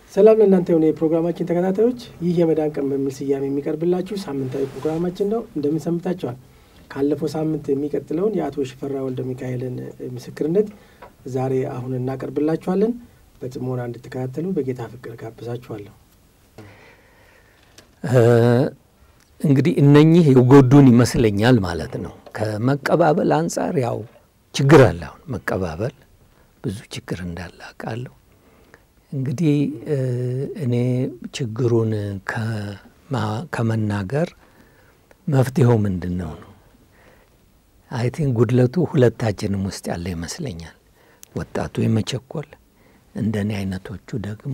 ሰላም ለእናንተ የሆነ የፕሮግራማችን ተከታታዮች፣ ይህ የመዳን ቀን በሚል ስያሜ የሚቀርብላችሁ ሳምንታዊ ፕሮግራማችን ነው። እንደምን ሰምታችኋል? ካለፈው ሳምንት የሚቀጥለውን የአቶ ሽፈራ ወልደ ሚካኤልን ምስክርነት ዛሬ አሁን እናቀርብላችኋለን። በጽሞና እንድትከታተሉ በጌታ ፍቅር ጋብዛችኋለሁ። እንግዲህ እነኚህ የጎዱን ይመስለኛል ማለት ነው። ከመቀባበል አንጻር ያው ችግር አለ። አሁን መቀባበል ብዙ ችግር እንዳለ አውቃለሁ። እንግዲህ እኔ ችግሩን ከመናገር መፍትሄው ምንድን ነው ነው አይ ቲንክ ጉድለቱ ሁለታችንም ውስጥ ያለ ይመስለኛል። ወጣቱ የመቸኮል እንደኔ አይነቶቹ ደግሞ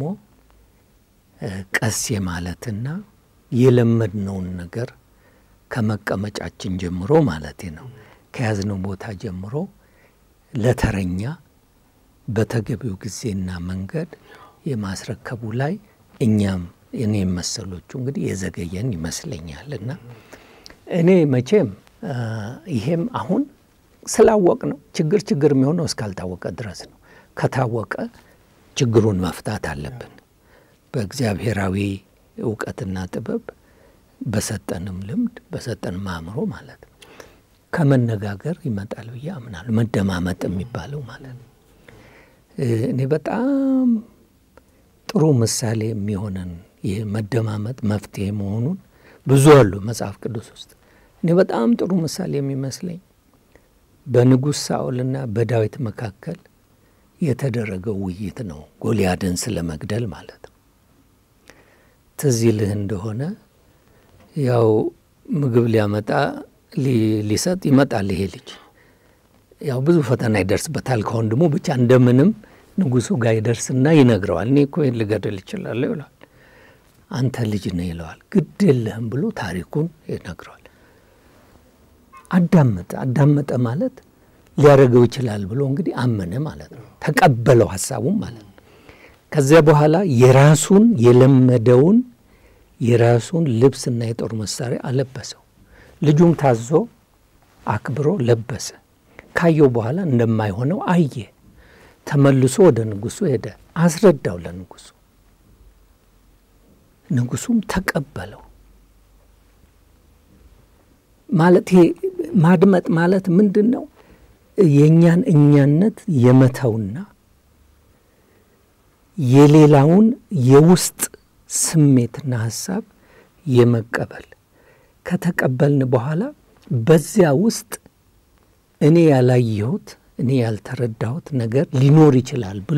ቀስ የማለትና የለመድነውን ነገር ከመቀመጫችን ጀምሮ ማለቴ ነው ከያዝነው ቦታ ጀምሮ ለተረኛ በተገቢው ጊዜና መንገድ የማስረከቡ ላይ እኛም እኔ መሰሎቹ እንግዲህ የዘገየን ይመስለኛል። እና እኔ መቼም ይሄም አሁን ስላወቅ ነው ችግር ችግር የሚሆነው እስካልታወቀ ድረስ ነው። ከታወቀ ችግሩን መፍታት አለብን በእግዚአብሔራዊ እውቀትና ጥበብ በሰጠንም ልምድ በሰጠንም አእምሮ ማለት ነው። ከመነጋገር ይመጣል ብዬ አምናለሁ። መደማመጥ የሚባለው ማለት ነው። እኔ በጣም ጥሩ ምሳሌ የሚሆነን ይህ መደማመጥ መፍትሄ መሆኑን ብዙ አሉ መጽሐፍ ቅዱስ ውስጥ። እኔ በጣም ጥሩ ምሳሌ የሚመስለኝ በንጉሥ ሳኦልና በዳዊት መካከል የተደረገው ውይይት ነው። ጎልያድን ስለ መግደል ማለት ነው። ትዝ ይልህ እንደሆነ ያው ምግብ ሊያመጣ ሊሰጥ ይመጣል ይሄ ልጅ ያው ብዙ ፈተና ይደርስበታል ከወንድሙ ብቻ እንደምንም ንጉሱ ጋር ይደርስና ይነግረዋል። እኔ እኮ ይህን ልገድል እችላለሁ ይለዋል። አንተ ልጅ ነህ ይለዋል። ግድ የለህም ብሎ ታሪኩን ይነግረዋል። አዳመጠ። አዳመጠ ማለት ሊያደርገው ይችላል ብሎ እንግዲህ አመነ ማለት ነው። ተቀበለው ሀሳቡም ማለት ነው። ከዚያ በኋላ የራሱን የለመደውን የራሱን ልብስና የጦር መሳሪያ አለበሰው። ልጁም ታዞ አክብሮ ለበሰ። ካየው በኋላ እንደማይሆነው አየ። ተመልሶ ወደ ንጉሱ ሄደ፣ አስረዳው ለንጉሱ። ንጉሱም ተቀበለው። ማለት ይሄ ማድመጥ ማለት ምንድን ነው? የእኛን እኛነት የመተውና የሌላውን የውስጥ ስሜትና ሀሳብ የመቀበል ከተቀበልን በኋላ በዚያ ውስጥ እኔ ያላየሁት እኔ ያልተረዳሁት ነገር ሊኖር ይችላል ብሎ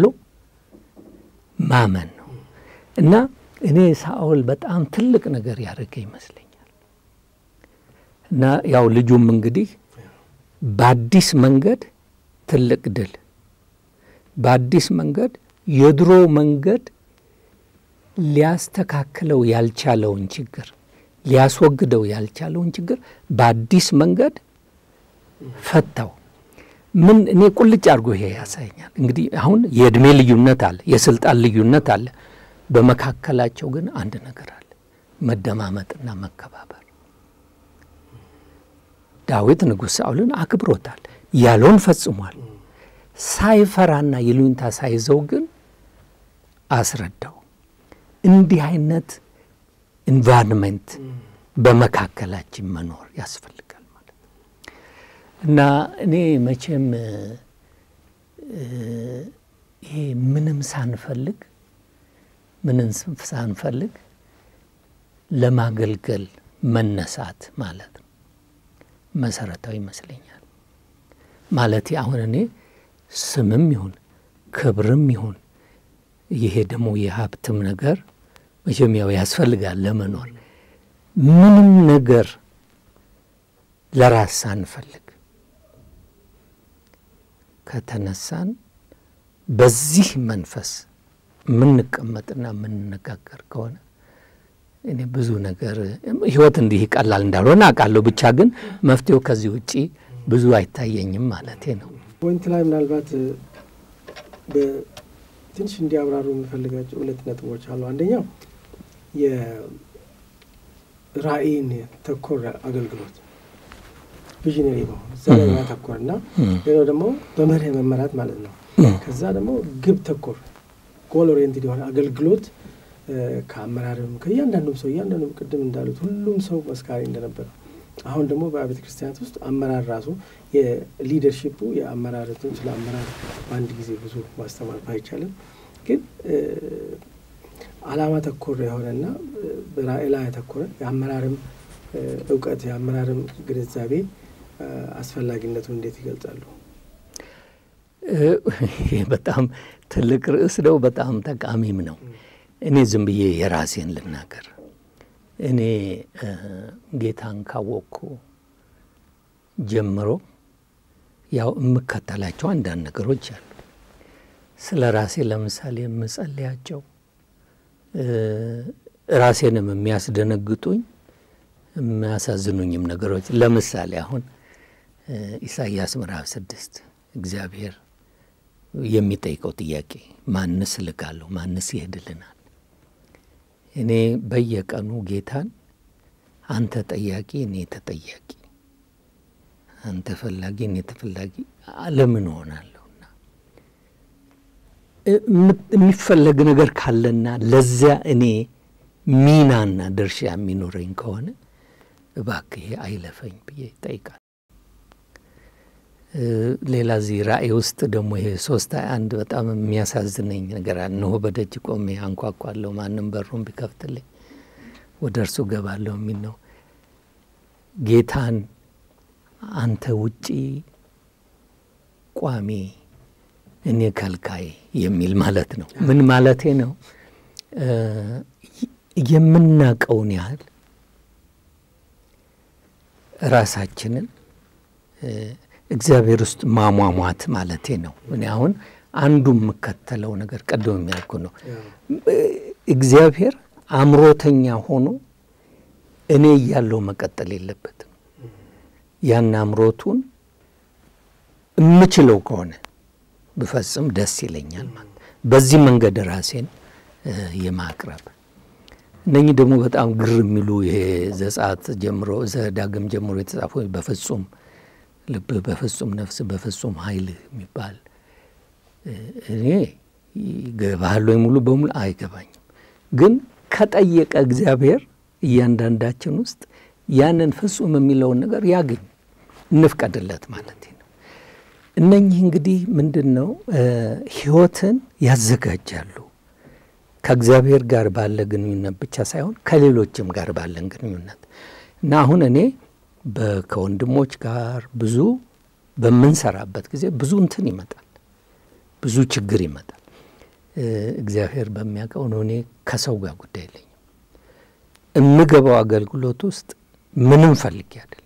ማመን ነው። እና እኔ ሳኦል በጣም ትልቅ ነገር ያደረገ ይመስለኛል። እና ያው ልጁም እንግዲህ በአዲስ መንገድ ትልቅ ድል በአዲስ መንገድ የድሮ መንገድ ሊያስተካክለው ያልቻለውን ችግር ሊያስወግደው ያልቻለውን ችግር በአዲስ መንገድ ፈታው። ምን እኔ ቁልጭ አድርጎ ይሄ ያሳየኛል። እንግዲህ አሁን የእድሜ ልዩነት አለ፣ የስልጣን ልዩነት አለ። በመካከላቸው ግን አንድ ነገር አለ፣ መደማመጥና መከባበር። ዳዊት ንጉሥ ሳኦልን አክብሮታል፣ ያለውን ፈጽሟል። ሳይፈራና ይሉኝታ ሳይዘው ግን አስረዳው። እንዲህ አይነት ኢንቫይሮንመንት በመካከላችን መኖር ያስፈልጋል ማለት ነው እና እኔ መቼም ይሄ ምንም ሳንፈልግ ምንም ሳንፈልግ ለማገልገል መነሳት ማለት ነው መሰረታዊ ይመስለኛል። ማለት አሁን እኔ ስምም ይሁን ክብርም ይሁን ይሄ ደግሞ የሀብትም ነገር መቼም ያው ያስፈልጋል ለመኖር። ምንም ነገር ለራስ ሳንፈልግ ከተነሳን በዚህ መንፈስ የምንቀመጥና የምንነጋገር ከሆነ እኔ ብዙ ነገር ህይወት እንዲህ ቀላል እንዳልሆነ አውቃለሁ። ብቻ ግን መፍትሄው ከዚህ ውጪ ብዙ አይታየኝም ማለቴ ነው። ፖይንት ላይ ምናልባት ትንሽ እንዲያብራሩ የምፈልጋቸው ሁለት ነጥቦች አሉ። አንደኛው የራዕይን ተኮር አገልግሎት ቪዥነሪ መሆን እዛ ላይ ማተኮር እና ሌላው ደግሞ በመርህ መመራት ማለት ነው። ከዛ ደግሞ ግብ ተኮር ጎል ኦሪየንትድ የሆነ አገልግሎት ከአመራርም ከእያንዳንዱም ሰው እያንዳንዱም ቅድም እንዳሉት ሁሉም ሰው መስካሪ እንደነበረ አሁን ደግሞ በቤተ ክርስቲያናት ውስጥ አመራር ራሱ የሊደርሺፑ የአመራርቱን ስለ አመራር በአንድ ጊዜ ብዙ ማስተማር ባይቻልም ግን ዓላማ ተኮር የሆነና በራዕይ ላይ ያተኮረ የአመራርም እውቀት የአመራርም ግንዛቤ አስፈላጊነቱን እንዴት ይገልጻሉ? ይህ በጣም ትልቅ ርዕስ ነው። በጣም ጠቃሚም ነው። እኔ ዝም ብዬ የራሴን ልናገር። እኔ ጌታን ካወቅኩ ጀምሮ ያው የምከተላቸው አንዳንድ ነገሮች አሉ። ስለ ራሴ ለምሳሌ የምጸልያቸው ራሴንም የሚያስደነግጡኝ የሚያሳዝኑኝም ነገሮች ለምሳሌ አሁን ኢሳይያስ ምዕራፍ ስድስት እግዚአብሔር የሚጠይቀው ጥያቄ ማንስ እልካለሁ? ማንስ ይሄድልናል? እኔ በየቀኑ ጌታን አንተ ጠያቂ፣ እኔ ተጠያቂ፣ አንተ ፈላጊ፣ እኔ ተፈላጊ ለምን እሆናለሁና የሚፈለግ ነገር ካለና ለዚያ እኔ ሚናና ድርሻ የሚኖረኝ ከሆነ እባክህ አይለፈኝ ብዬ ይጠይቃል። ሌላ እዚህ ራእይ ውስጥ ደግሞ ይሄ ሶስት ሀያ አንድ በጣም የሚያሳዝነኝ ነገር አለ። እነሆ በደጅ ቆሜ አንኳኳለሁ፣ ማንም በሩን ቢከፍትልኝ ወደ እርሱ ገባለሁ የሚል ነው። ጌታን አንተ ውጪ ቋሚ፣ እኔ ከልካይ የሚል ማለት ነው። ምን ማለቴ ነው? የምናቀውን ያህል ራሳችንን እግዚአብሔር ውስጥ ማሟሟት ማለቴ ነው። እኔ አሁን አንዱ የምከተለው ነገር ቀደም የሚያልኩ ነው። እግዚአብሔር አእምሮተኛ ሆኖ እኔ እያለው መቀጠል የለበትም። ያን አእምሮቱን የምችለው ከሆነ ብፈጽም ደስ ይለኛል ማለት በዚህ መንገድ ራሴን የማቅረብ እነኚህ ደግሞ በጣም ግር የሚሉ ይሄ ዘጸአት ጀምሮ ዘዳግም ጀምሮ የተጻፉ በፍጹም ልብ በፍጹም ነፍስ በፍጹም ኃይል የሚባል እኔ ይገባሃል ወይ ሙሉ በሙሉ አይገባኝም። ግን ከጠየቀ እግዚአብሔር እያንዳንዳችን ውስጥ ያንን ፍጹም የሚለውን ነገር ያገኝ እንፍቀድለት ማለት ነው። እነኚህ እንግዲህ ምንድን ነው ሕይወትን ያዘጋጃሉ ከእግዚአብሔር ጋር ባለ ግንኙነት ብቻ ሳይሆን ከሌሎችም ጋር ባለን ግንኙነት እና አሁን እኔ ከወንድሞች ጋር ብዙ በምንሰራበት ጊዜ ብዙ እንትን ይመጣል፣ ብዙ ችግር ይመጣል። እግዚአብሔር በሚያውቀው ነው። እኔ ከሰው ጋር ጉዳይ የለኝም። የምገባው አገልግሎት ውስጥ ምንም ፈልጌ አይደለም።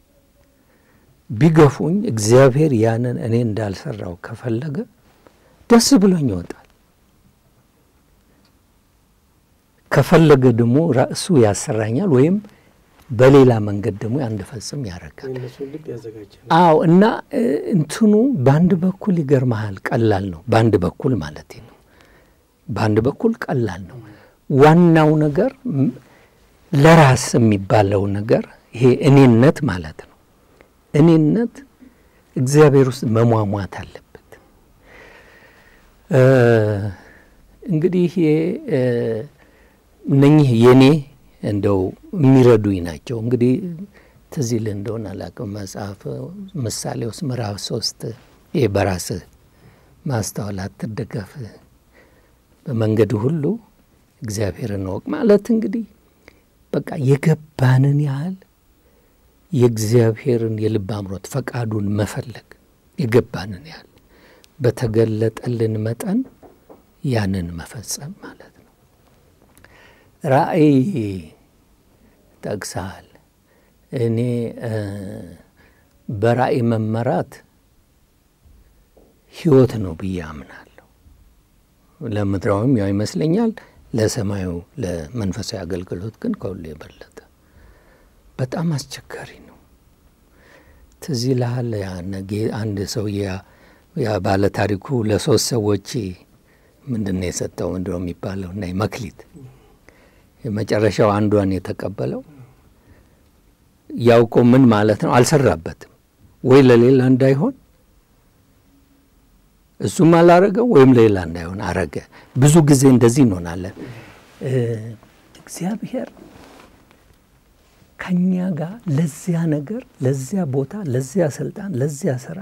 ቢገፉኝ እግዚአብሔር ያንን እኔ እንዳልሰራው ከፈለገ ደስ ብሎኝ ይወጣል። ከፈለገ ደግሞ ራሱ ያሰራኛል ወይም በሌላ መንገድ ደግሞ እንድፈጽም ያደርጋል። አዎ እና እንትኑ በአንድ በኩል ይገርመሃል፣ ቀላል ነው። በአንድ በኩል ማለት ነው። በአንድ በኩል ቀላል ነው። ዋናው ነገር ለራስ የሚባለው ነገር ይሄ እኔነት ማለት ነው። እኔነት እግዚአብሔር ውስጥ መሟሟት አለበት። እንግዲህ እነኚህ የኔ እንደው የሚረዱኝ ናቸው። እንግዲህ ትዝ ይልህ እንደሆነ አላውቅም መጽሐፍ ምሳሌ ውስጥ ምዕራፍ ሶስት ይህ በራስህ ማስተዋል አትደገፍ፣ በመንገድ ሁሉ እግዚአብሔርን እወቅ ማለት እንግዲህ በቃ የገባንን ያህል የእግዚአብሔርን የልብ አምሮት ፈቃዱን መፈለግ የገባንን ያህል በተገለጠልን መጠን ያንን መፈጸም ማለት ነው። ራእይ ጠቅሰሃል። እኔ በራእይ መመራት ሕይወት ነው ብዬ አምናለሁ። ለምድራዊም ያው ይመስለኛል፣ ለሰማዩ ለመንፈሳዊ አገልግሎት ግን ከሁሉ የበለጠ በጣም አስቸጋሪ ነው። ትዝ ይልሃል አንድ ሰውዬ ያ ባለ ታሪኩ ለሶስት ሰዎች ምንድን ነው የሰጠው ምንድን ነው የሚባለው እና መክሊት የመጨረሻው አንዷን የተቀበለው ያውቆ ምን ማለት ነው አልሰራበትም ወይ ለሌላ እንዳይሆን እሱም አላረገው ወይም ሌላ እንዳይሆን አረገ። ብዙ ጊዜ እንደዚህ እንሆናለን። እግዚአብሔር ከኛ ጋር ለዚያ ነገር፣ ለዚያ ቦታ፣ ለዚያ ስልጣን፣ ለዚያ ስራ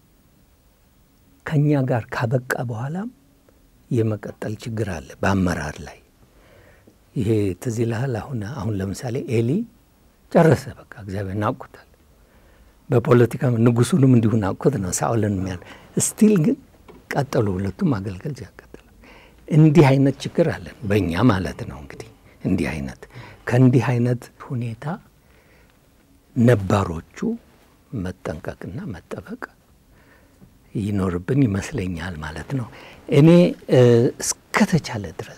ከኛ ጋር ካበቃ በኋላም የመቀጠል ችግር አለ በአመራር ላይ። ይሄ ትዝ ይልሃል? አሁን አሁን ለምሳሌ ኤሊ ጨረሰ፣ በቃ እግዚአብሔር ናቁታል። በፖለቲካ ንጉሱንም እንዲሁ ናቁት ነው ሳኦልን ሚያል ስቲል ግን ቀጠሉ፣ ሁለቱም አገልገል ያቀጥላል። እንዲህ አይነት ችግር አለን በእኛ ማለት ነው። እንግዲህ እንዲህ አይነት ከእንዲህ አይነት ሁኔታ ነባሮቹ መጠንቀቅና መጠበቅ ይኖርብን ይመስለኛል ማለት ነው። እኔ እስከተቻለ ድረስ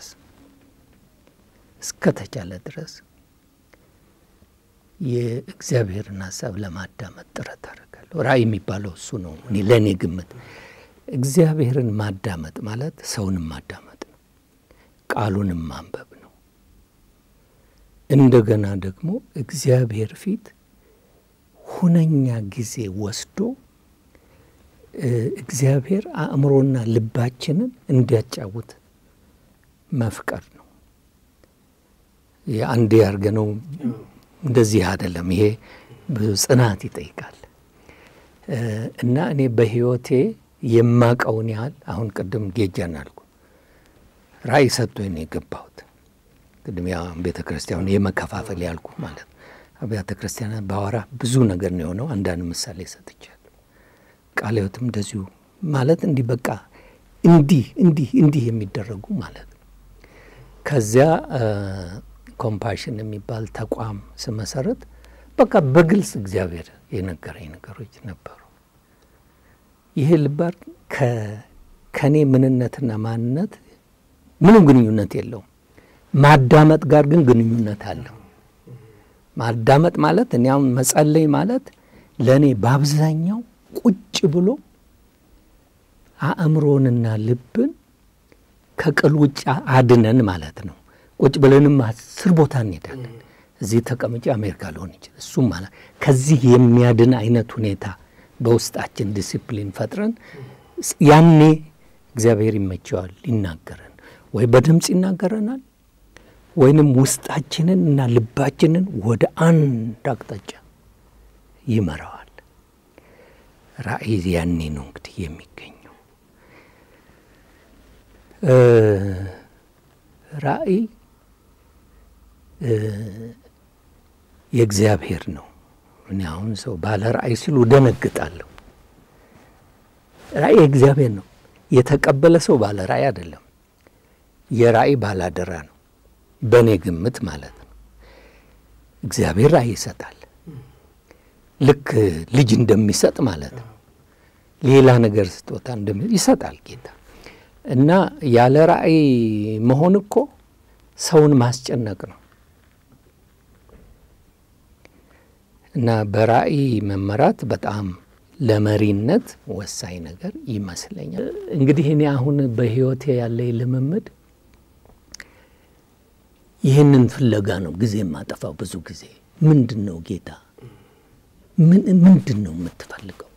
እስከተቻለ ድረስ የእግዚአብሔርን ሀሳብ ለማዳመጥ ጥረት አደርጋለሁ። ራእይ የሚባለው እሱ ነው። እኔ ለእኔ ግምት እግዚአብሔርን ማዳመጥ ማለት ሰውንም ማዳመጥ ነው፣ ቃሉንም ማንበብ ነው። እንደገና ደግሞ እግዚአብሔር ፊት ሁነኛ ጊዜ ወስዶ እግዚአብሔር አእምሮና ልባችንን እንዲያጫውት መፍቀድ ነው። አንዴ ያርገነው እንደዚህ አይደለም። ይሄ ብዙ ጽናት ይጠይቃል እና እኔ በሕይወቴ የማቀውን ያህል አሁን ቅድም ጌጃን አልኩ ራእይ ሰጥቶኝ ነው የገባሁት። ቅድም ያ ቤተ ክርስቲያኑ የመከፋፈል ያልኩ ማለት አብያተ ክርስቲያናት ባወራ ብዙ ነገር ነው የሆነው። አንዳንድ ምሳሌ ሰጥቻለሁ። ቃለ ሕይወትም እንደዚሁ ማለት እንዲህ በቃ እንዲህ እንዲህ እንዲህ የሚደረጉ ማለት ነው። ከዚያ ኮምፓሽን የሚባል ተቋም ስመሰረት በቃ በግልጽ እግዚአብሔር የነገረኝ ነገሮች ነበሩ። ይሄ ልባር ከእኔ ምንነትና ማንነት ምንም ግንኙነት የለውም። ማዳመጥ ጋር ግን ግንኙነት አለው። ማዳመጥ ማለት እኔ አሁን መጸለይ ማለት ለእኔ በአብዛኛው ቁጭ ብሎ አእምሮንና ልብን ከቅል ውጭ አድነን ማለት ነው። ቁጭ ብለንም አስር ቦታ እንሄዳለን። እዚህ ተቀምጬ አሜሪካ ሊሆን ይችላል። እሱም ማለት ከዚህ የሚያድን አይነት ሁኔታ በውስጣችን ዲሲፕሊን ፈጥረን ያኔ እግዚአብሔር ይመቸዋል ይናገረን፣ ወይ በድምፅ ይናገረናል ወይንም ውስጣችንን እና ልባችንን ወደ አንድ አቅጣጫ ይመራዋል። ራእይ ያኔ ነው እንግዲህ የሚገኘው። ራእይ የእግዚአብሔር ነው። እኔ አሁን ሰው ባለ ራእይ ሲሉ ደነግጣለሁ። ራእይ የእግዚአብሔር ነው። የተቀበለ ሰው ባለ ራእይ አይደለም፣ የራእይ ባላደራ ነው። በእኔ ግምት ማለት ነው። እግዚአብሔር ራእይ ይሰጣል፣ ልክ ልጅ እንደሚሰጥ ማለት ነው። ሌላ ነገር ስጦታ ይሰጣል ጌታ እና ያለ ራእይ መሆን እኮ ሰውን ማስጨነቅ ነው። እና በራእይ መመራት በጣም ለመሪነት ወሳኝ ነገር ይመስለኛል። እንግዲህ እኔ አሁን በሕይወቴ ያለኝ ልምምድ ይህንን ፍለጋ ነው ጊዜ የማጠፋው። ብዙ ጊዜ ምንድን ነው ጌታ ምንድን ነው የምትፈልገው?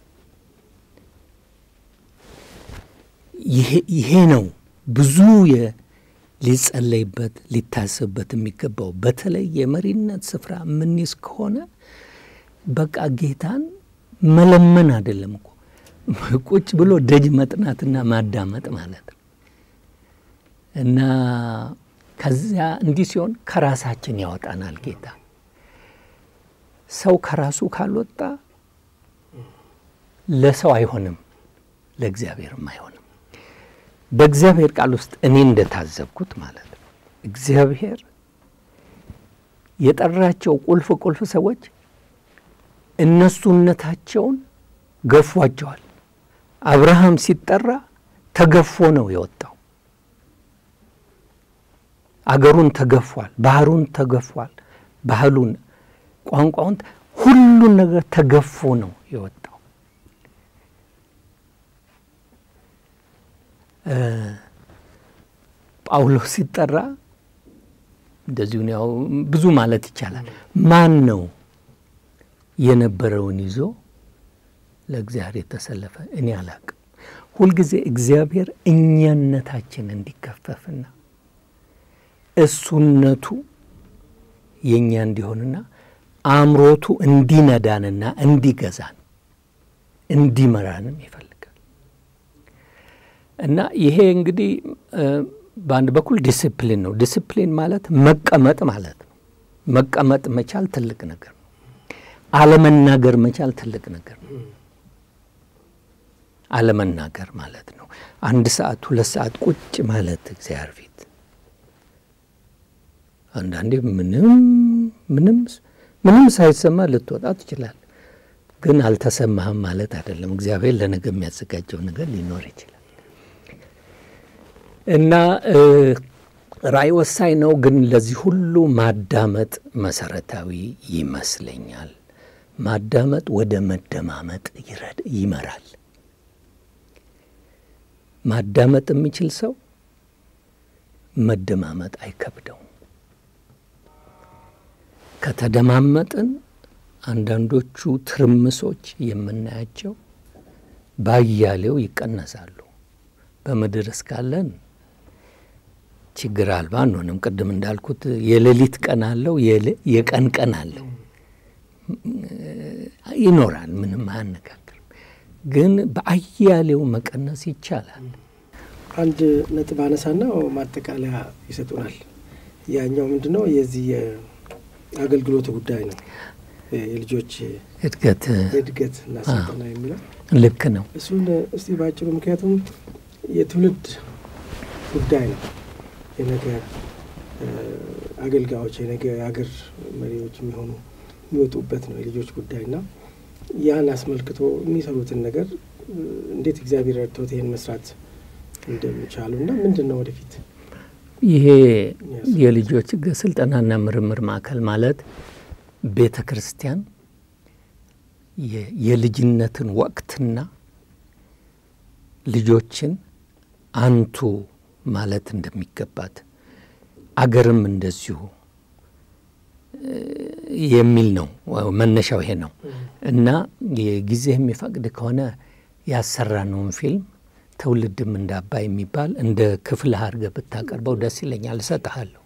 ይሄ ነው ብዙ ሊጸለይበት ሊታሰብበት የሚገባው። በተለይ የመሪነት ስፍራ የምንይዝ ከሆነ በቃ ጌታን መለመን አይደለም እኮ ቁጭ ብሎ ደጅ መጥናትና ማዳመጥ ማለት ነው እና ከዚያ እንዲህ ሲሆን ከራሳችን ያወጣናል ጌታ። ሰው ከራሱ ካልወጣ ለሰው አይሆንም፣ ለእግዚአብሔርም አይሆንም። በእግዚአብሔር ቃል ውስጥ እኔ እንደታዘብኩት ማለት ነው እግዚአብሔር የጠራቸው ቁልፍ ቁልፍ ሰዎች እነሱነታቸውን ገፏቸዋል። አብርሃም ሲጠራ ተገፎ ነው የወጣው። አገሩን ተገፏል፣ ባህሩን ተገፏል፣ ባህሉን፣ ቋንቋውን፣ ሁሉን ነገር ተገፎ ነው የወጣው። ጳውሎስ ሲጠራ እንደዚሁ ያው ብዙ ማለት ይቻላል። ማን ነው የነበረውን ይዞ ለእግዚአብሔር የተሰለፈ? እኔ አላቅም። ሁልጊዜ እግዚአብሔር እኛነታችን እንዲከፈፍና እሱነቱ የእኛ እንዲሆንና አእምሮቱ እንዲነዳንና እንዲገዛን እንዲመራንም ይፈልጋል እና ይሄ እንግዲህ በአንድ በኩል ዲስፕሊን ነው። ዲስፕሊን ማለት መቀመጥ ማለት ነው። መቀመጥ መቻል ትልቅ ነገር ነው። አለመናገር መቻል ትልቅ ነገር ነው። አለመናገር ማለት ነው። አንድ ሰዓት ሁለት ሰዓት ቁጭ ማለት እግዚአብሔር ፊት አንዳንዴ ምንም ምንም ምንም ሳይሰማ ልትወጣ ትችላል። ግን አልተሰማህም ማለት አይደለም። እግዚአብሔር ለነገ የሚያዘጋጀው ነገር ሊኖር ይችላል እና ራእይ ወሳኝ ነው። ግን ለዚህ ሁሉ ማዳመጥ መሰረታዊ ይመስለኛል። ማዳመጥ ወደ መደማመጥ ይመራል። ማዳመጥ የሚችል ሰው መደማመጥ አይከብደውም። ከተደማመጥን አንዳንዶቹ ትርምሶች የምናያቸው ባያሌው ይቀነሳሉ። በምድር እስካለን ችግር አልባ አንሆንም። ቅድም እንዳልኩት የሌሊት ቀን አለው፣ የቀን ቀን አለው፣ ይኖራል። ምንም አያነጋግርም። ግን በአያሌው መቀነስ ይቻላል። አንድ ነጥብ አነሳና ማጠቃለያ ይሰጡናል። ያኛው ምንድን ነው? የዚህ የአገልግሎቱ ጉዳይ ነው። የልጆች እድገት እድገት እና ስልጠና የሚለው ልክ ነው። እሱን እስቲ ባጭሩ፣ ምክንያቱም የትውልድ ጉዳይ ነው። የነገ አገልጋዮች የነገ የሀገር መሪዎች የሚሆኑ የሚወጡበት ነው የልጆች ጉዳይ እና ያን አስመልክቶ የሚሰሩትን ነገር እንዴት እግዚአብሔር ረድቶት ይህን መስራት እንደሚቻሉ እና ምንድን ነው ወደፊት ይሄ የልጆች ስልጠናና ምርምር ማዕከል ማለት ቤተ ክርስቲያን የልጅነትን ወቅትና ልጆችን አንቱ ማለት እንደሚገባት አገርም እንደዚሁ የሚል ነው። መነሻው ይሄ ነው እና ጊዜ የሚፈቅድ ከሆነ ያሰራነውን ፊልም ትውልድም እንደ አባይ የሚባል እንደ ክፍለ አድርገህ ብታቀርበው ደስ ይለኛል። እሰጥሃለሁ።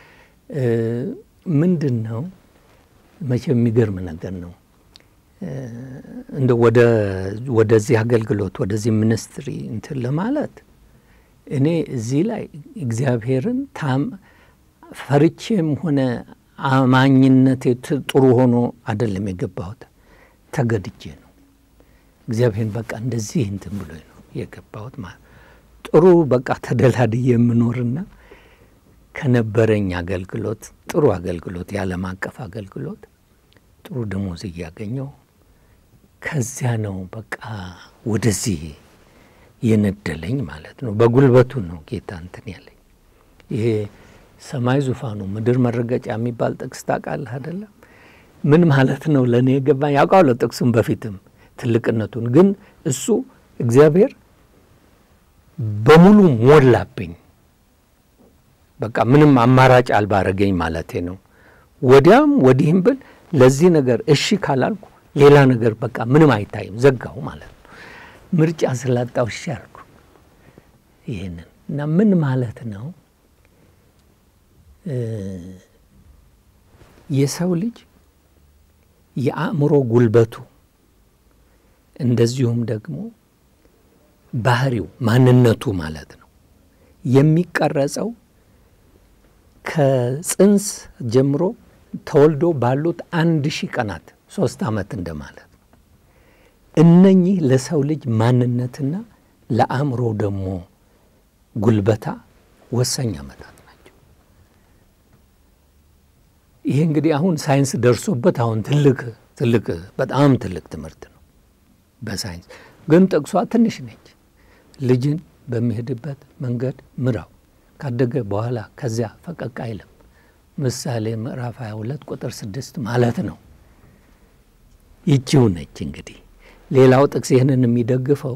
ምንድን ነው መቼም የሚገርም ነገር ነው። እንደ ወደዚህ አገልግሎት ወደዚህ ሚኒስትሪ እንትን ለማለት እኔ እዚህ ላይ እግዚአብሔርን ታም ፈርቼም ሆነ አማኝነቴ ጥሩ ሆኖ አይደለም የገባሁት፣ ተገድጄ ነው። እግዚአብሔርን በቃ እንደዚህ እንትን ብሎ ነው የገባሁት። ማለት ጥሩ በቃ ተደላድዬ የምኖርና ከነበረኝ አገልግሎት ጥሩ አገልግሎት የዓለም አቀፍ አገልግሎት ጥሩ ደሞዝ እያገኘው ከዚያ ነው በቃ ወደዚህ የነደለኝ ማለት ነው። በጉልበቱ ነው ጌታ እንትን ያለኝ። ይሄ ሰማይ ዙፋኑ ምድር መረገጫ የሚባል ጥቅስ ታውቃለህ አይደለም? ምን ማለት ነው ለእኔ የገባኝ ያውቃለሁ ጥቅሱም በፊትም ትልቅነቱን ግን እሱ እግዚአብሔር በሙሉ ሞላብኝ። በቃ ምንም አማራጭ አልባ አረገኝ ማለቴ ነው። ወዲያም ወዲህም ብል ለዚህ ነገር እሺ ካላልኩ ሌላ ነገር በቃ ምንም አይታይም፣ ዘጋው ማለት ነው። ምርጫ ስላጣው እሺ አልኩ። ይህንን እና ምን ማለት ነው የሰው ልጅ የአእምሮ ጉልበቱ እንደዚሁም ደግሞ ባህሪው ማንነቱ ማለት ነው የሚቀረጸው ከጽንስ ጀምሮ ተወልዶ ባሉት አንድ ሺህ ቀናት ሶስት ዓመት እንደማለት ነው። እነኚህ ለሰው ልጅ ማንነትና ለአእምሮ ደግሞ ጉልበታ ወሳኝ ዓመታት ናቸው። ይሄ እንግዲህ አሁን ሳይንስ ደርሶበት አሁን ትልቅ ትልቅ በጣም ትልቅ ትምህርት ነው በሳይንስ ግን ጥቅሷ ትንሽ ነች። ልጅን በሚሄድበት መንገድ ምራው ካደገ በኋላ ከዚያ ፈቀቅ አይልም። ምሳሌ ምዕራፍ 22 ቁጥር ስድስት ማለት ነው። ይቺው ነች እንግዲህ። ሌላው ጥቅስ ይህንን የሚደግፈው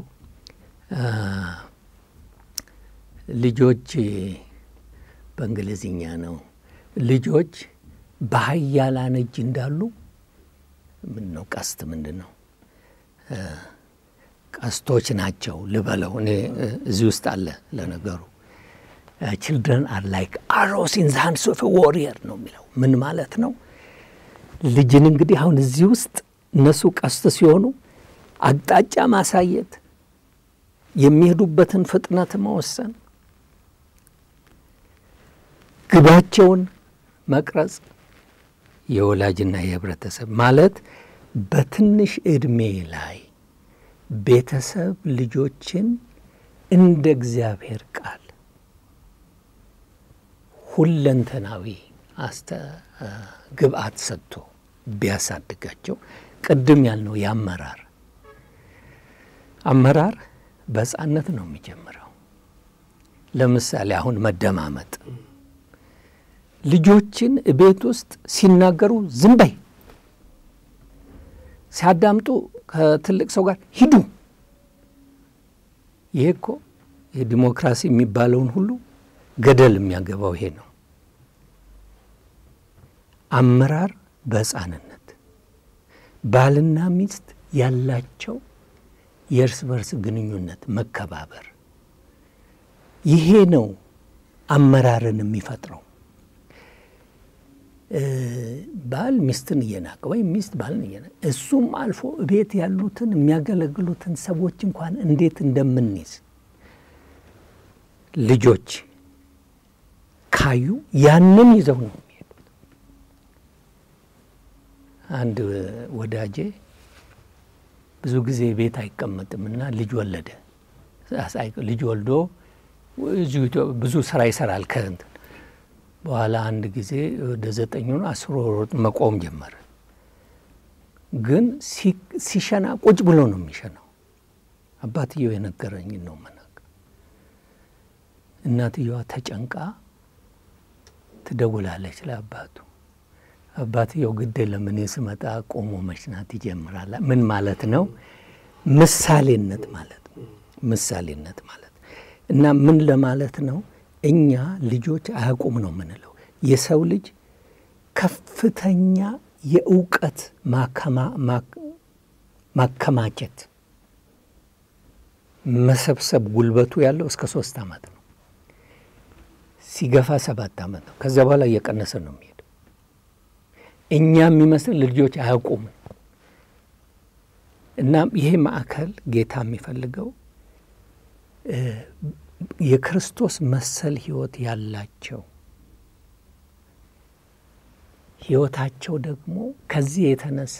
ልጆች በእንግሊዝኛ ነው። ልጆች በኃያላን እጅ እንዳሉ ምን ነው ቀስት ምንድን ነው ቀስቶች ናቸው ልበለው። እኔ እዚህ ውስጥ አለ ለነገሩ ችልድረን አር ላይክ አሮስ ኢን ዘ ሃንድስ ኦፍ ዋሪየር ነው የሚለው። ምን ማለት ነው? ልጅን እንግዲህ አሁን እዚህ ውስጥ እነሱ ቀስት ሲሆኑ አቅጣጫ ማሳየት፣ የሚሄዱበትን ፍጥነት መወሰን፣ ግባቸውን መቅረጽ የወላጅና የህብረተሰብ ማለት በትንሽ ዕድሜ ላይ ቤተሰብ ልጆችን እንደ እግዚአብሔር ቃል ሁለንተናዊ አስተ ግብአት ሰጥቶ ቢያሳድጋቸው ቅድም ያልነው የአመራር አመራር በሕፃነት ነው የሚጀምረው። ለምሳሌ አሁን መደማመጥ ልጆችን ቤት ውስጥ ሲናገሩ ዝም በይ፣ ሲያዳምጡ ከትልቅ ሰው ጋር ሂዱ። ይሄ እኮ የዲሞክራሲ የሚባለውን ሁሉ ገደል የሚያገባው ይሄ ነው። አመራር በሕፃንነት ባልና ሚስት ያላቸው የእርስ በርስ ግንኙነት መከባበር፣ ይሄ ነው አመራርን የሚፈጥረው። ባል ሚስትን እየናቀ ወይም ሚስት ባልን እየናቀ እሱም አልፎ ቤት ያሉትን የሚያገለግሉትን ሰዎች እንኳን እንዴት እንደምንይዝ ልጆች ካዩ ያንን ይዘው ነው የሚሄዱት። አንድ ወዳጄ ብዙ ጊዜ ቤት አይቀመጥምና ልጅ ወለደ። ልጅ ወልዶ ብዙ ስራ ይሰራል ከእንትን በኋላ አንድ ጊዜ ወደ ዘጠኝ ሆኖ አስሮ መቆም ጀመረ። ግን ሲሸና ቁጭ ብሎ ነው የሚሸናው። አባትየው የነገረኝን ነው መናገር። እናትየዋ ተጨንቃ ትደውላለች ለአባቱ። አባትየው ግድ ለምን ስመጣ ቆሞ መሽናት ይጀምራል። ምን ማለት ነው? ምሳሌነት ማለት ምሳሌነት ማለት እና ምን ለማለት ነው? እኛ ልጆች አያውቁም ነው የምንለው። የሰው ልጅ ከፍተኛ የእውቀት ማከማቸት መሰብሰብ ጉልበቱ ያለው እስከ ሶስት ዓመት ነው። ሲገፋ ሰባት ዓመት ነው። ከዚያ በኋላ እየቀነሰ ነው የሚሄደው። እኛ የሚመስል ልጆች አያውቁም። እና ይሄ ማዕከል ጌታ የሚፈልገው የክርስቶስ መሰል ሕይወት ያላቸው ሕይወታቸው ደግሞ ከዚህ የተነሳ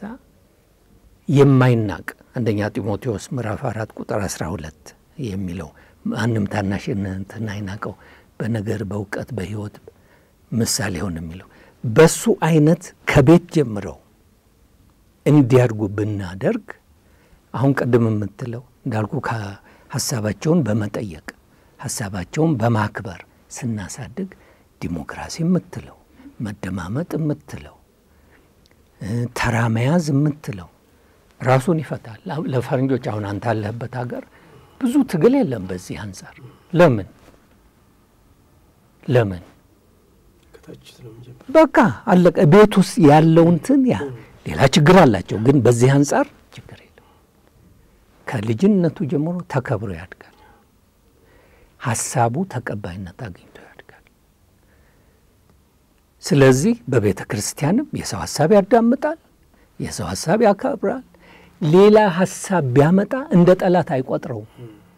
የማይናቅ አንደኛ ጢሞቴዎስ ምዕራፍ አራት ቁጥር አስራ ሁለት የሚለው ማንም ታናሽነትን አይናቀው በነገር በእውቀት በሕይወት ምሳሌ ሆን የሚለው በሱ አይነት ከቤት ጀምረው እንዲያድጉ ብናደርግ አሁን ቅድም የምትለው እንዳልኩ ሀሳባቸውን በመጠየቅ ሀሳባቸውን በማክበር ስናሳድግ ዲሞክራሲ የምትለው መደማመጥ የምትለው ተራ መያዝ የምትለው ራሱን ይፈታል። ለፈረንጆች አሁን አንተ አለህበት ሀገር ብዙ ትግል የለም በዚህ አንጻር። ለምን ለምን በቃ አለቀ። ቤት ውስጥ ያለውንትን ያ ሌላ ችግር አላቸው፣ ግን በዚህ አንጻር ችግር የለም። ከልጅነቱ ጀምሮ ተከብሮ ያድጋል። ሀሳቡ ተቀባይነት አግኝቶ ያድጋል። ስለዚህ በቤተ ክርስቲያንም የሰው ሀሳብ ያዳምጣል፣ የሰው ሀሳብ ያከብራል። ሌላ ሀሳብ ቢያመጣ እንደ ጠላት አይቆጥረውም።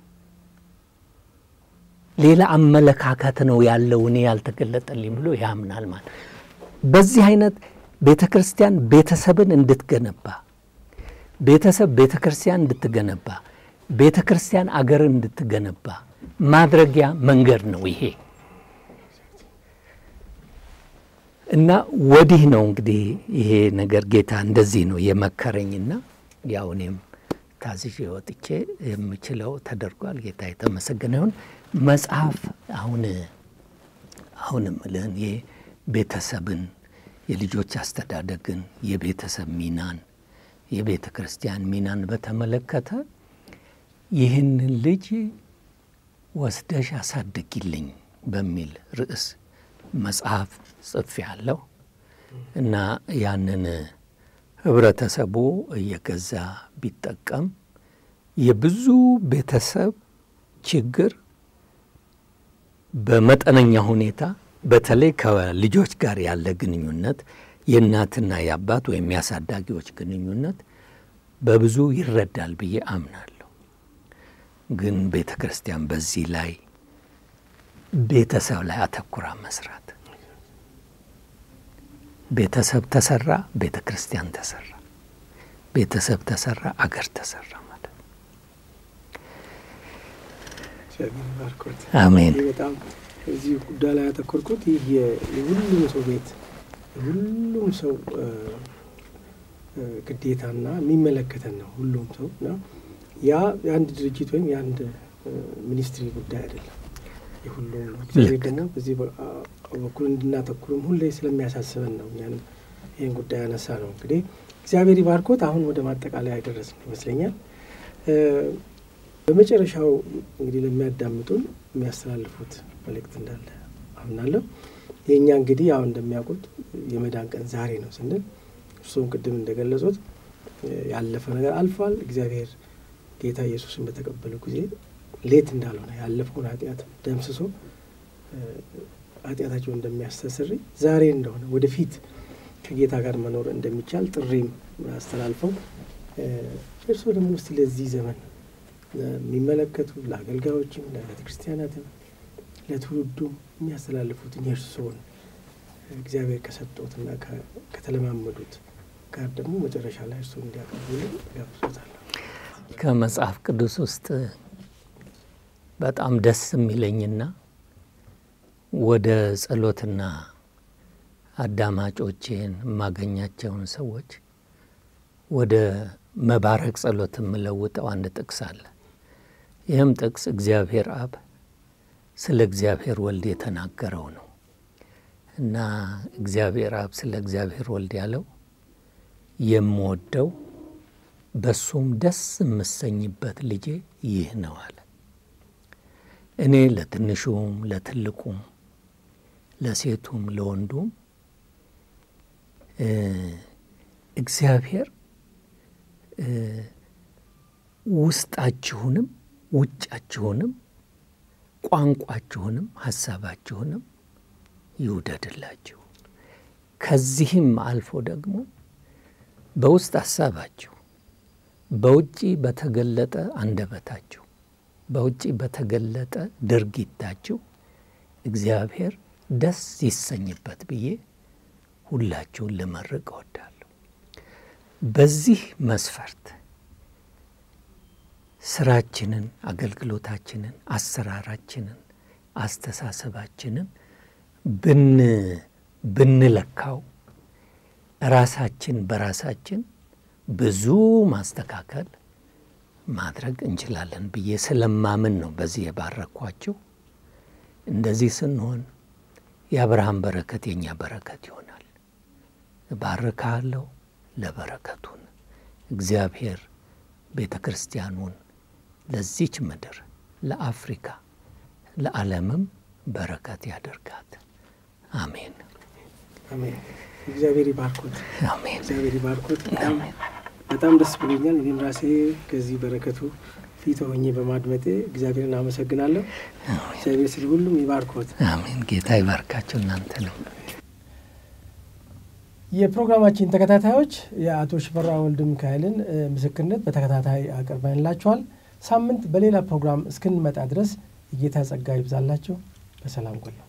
ሌላ አመለካከት ነው ያለው እኔ ያልተገለጠልኝ ብሎ ያምናል ማለት። በዚህ አይነት ቤተ ክርስቲያን ቤተሰብን እንድትገነባ፣ ቤተሰብ ቤተ ክርስቲያን እንድትገነባ፣ ቤተ ክርስቲያን አገርን እንድትገነባ ማድረጊያ መንገድ ነው ይሄ እና ወዲህ ነው እንግዲህ ይሄ ነገር ጌታ እንደዚህ ነው የመከረኝና ያው እኔም ታዝዤ ወጥቼ የምችለው ተደርጓል። ጌታ የተመሰገነ ይሁን። መጽሐፍ አሁን አሁንም ልህን የቤተሰብን የልጆች አስተዳደግን የቤተሰብ ሚናን የቤተ ክርስቲያን ሚናን በተመለከተ ይህንን ልጅ ወስደሽ አሳድጊልኝ በሚል ርዕስ መጽሐፍ ጽፌ ያለሁ እና ያንን ህብረተሰቡ እየገዛ ቢጠቀም የብዙ ቤተሰብ ችግር በመጠነኛ ሁኔታ በተለይ ከልጆች ጋር ያለ ግንኙነት የእናትና የአባት ወይም የአሳዳጊዎች ግንኙነት በብዙ ይረዳል ብዬ አምናለሁ። ግን ቤተ ክርስቲያን በዚህ ላይ ቤተሰብ ላይ አተኩራ መስራት ቤተሰብ ተሰራ፣ ቤተ ክርስቲያን ተሰራ፣ ቤተሰብ ተሰራ፣ አገር ተሰራ ማለት ነው። አሜን። በጣም እዚህ ጉዳይ ላይ ያተኮርኩት ይህ የሁሉም ሰው ቤት የሁሉም ሰው ግዴታና የሚመለከተን ነው። ሁሉም ሰው እና ያ የአንድ ድርጅት ወይም የአንድ ሚኒስትሪ ጉዳይ አይደለም፣ የሁሉም ነው። እግዚአብሔር ደግሞ በዚህ በኩል እንድናተኩርም ሁሌ ስለሚያሳስበን ነው እኛንም ይህን ጉዳይ ያነሳ ነው። እንግዲህ እግዚአብሔር ይባርኮት። አሁን ወደ ማጠቃለያ አይደረስም ይመስለኛል። በመጨረሻው እንግዲህ ለሚያዳምጡን የሚያስተላልፉት መልእክት እንዳለ አምናለሁ። የእኛ እንግዲህ ያው እንደሚያውቁት የመዳን ቀን ዛሬ ነው ስንል እርሱም ቅድም እንደገለጹት ያለፈ ነገር አልፏል። እግዚአብሔር ጌታ ኢየሱስን በተቀበሉ ጊዜ ሌት እንዳልሆነ ያለፈውን ኃጢአት ደምስሶ ኃጢአታቸውን እንደሚያስተስር ዛሬ እንደሆነ ወደፊት ከጌታ ጋር መኖር እንደሚቻል ጥሪም አስተላልፈው እርስዎ ደግሞ ውስጥ ለዚህ ዘመን የሚመለከቱ ለአገልጋዮችም፣ ለቤተ ክርስቲያናትም፣ ለትውልዱ የሚያስተላልፉትን የእርስዎን እግዚአብሔር ከሰጠትና ከተለማመዱት ጋር ደግሞ መጨረሻ ላይ እርስዎን እንዲያቀርቡልን ጋብዞታለሁ። ከመጽሐፍ ቅዱስ ውስጥ በጣም ደስ የሚለኝና ወደ ጸሎትና አዳማጮቼን የማገኛቸውን ሰዎች ወደ መባረክ ጸሎት የምለውጠው አንድ ጥቅስ አለ። ይህም ጥቅስ እግዚአብሔር አብ ስለ እግዚአብሔር ወልድ የተናገረው ነው እና እግዚአብሔር አብ ስለ እግዚአብሔር ወልድ ያለው የምወደው በሱም ደስ የምሰኝበት ልጄ ይህ ነው አለ። እኔ ለትንሹም ለትልቁም ለሴቱም ለወንዱም እግዚአብሔር ውስጣችሁንም ውጫችሁንም ቋንቋችሁንም ሀሳባችሁንም ይውደድላችሁ። ከዚህም አልፎ ደግሞ በውስጥ ሀሳባችሁ በውጪ በተገለጠ አንደበታችሁ በውጪ በተገለጠ ድርጊታችሁ እግዚአብሔር ደስ ይሰኝበት ብዬ ሁላችሁን ልመርቅ እወዳለሁ። በዚህ መስፈርት ስራችንን፣ አገልግሎታችንን፣ አሰራራችንን፣ አስተሳሰባችንን ብን ብንለካው ራሳችን በራሳችን ብዙ ማስተካከል ማድረግ እንችላለን ብዬ ስለማምን ነው በዚህ የባረኳችሁ። እንደዚህ ስንሆን የአብርሃም በረከት የእኛ በረከት ይሆናል። እባርካለሁ ለበረከቱን እግዚአብሔር ቤተ ክርስቲያኑን ለዚች ምድር ለአፍሪካ ለዓለምም በረከት ያደርጋት። አሜን አሜን። እግዚአብሔር ይባርኮት። አሜን እግዚአብሔር ይባርኮት። በጣም በጣም ደስ ብሎኛል። እኔም ራሴ ከዚህ በረከቱ ፊት ሆኜ በማድመጤ እግዚአብሔርን አመሰግናለሁ። እግዚአብሔር ስለ ሁሉም ይባርኮት። አሜን። ጌታ ይባርካቸው እናንተንም። የፕሮግራማችን ተከታታዮች የአቶ ሽፈራ ወልደ ሚካኤልን ምስክርነት በተከታታይ አቅርበንላችኋል። ሳምንት በሌላ ፕሮግራም እስክንመጣ ድረስ የጌታ ጸጋ ይብዛላቸው። በሰላም ቆዩ።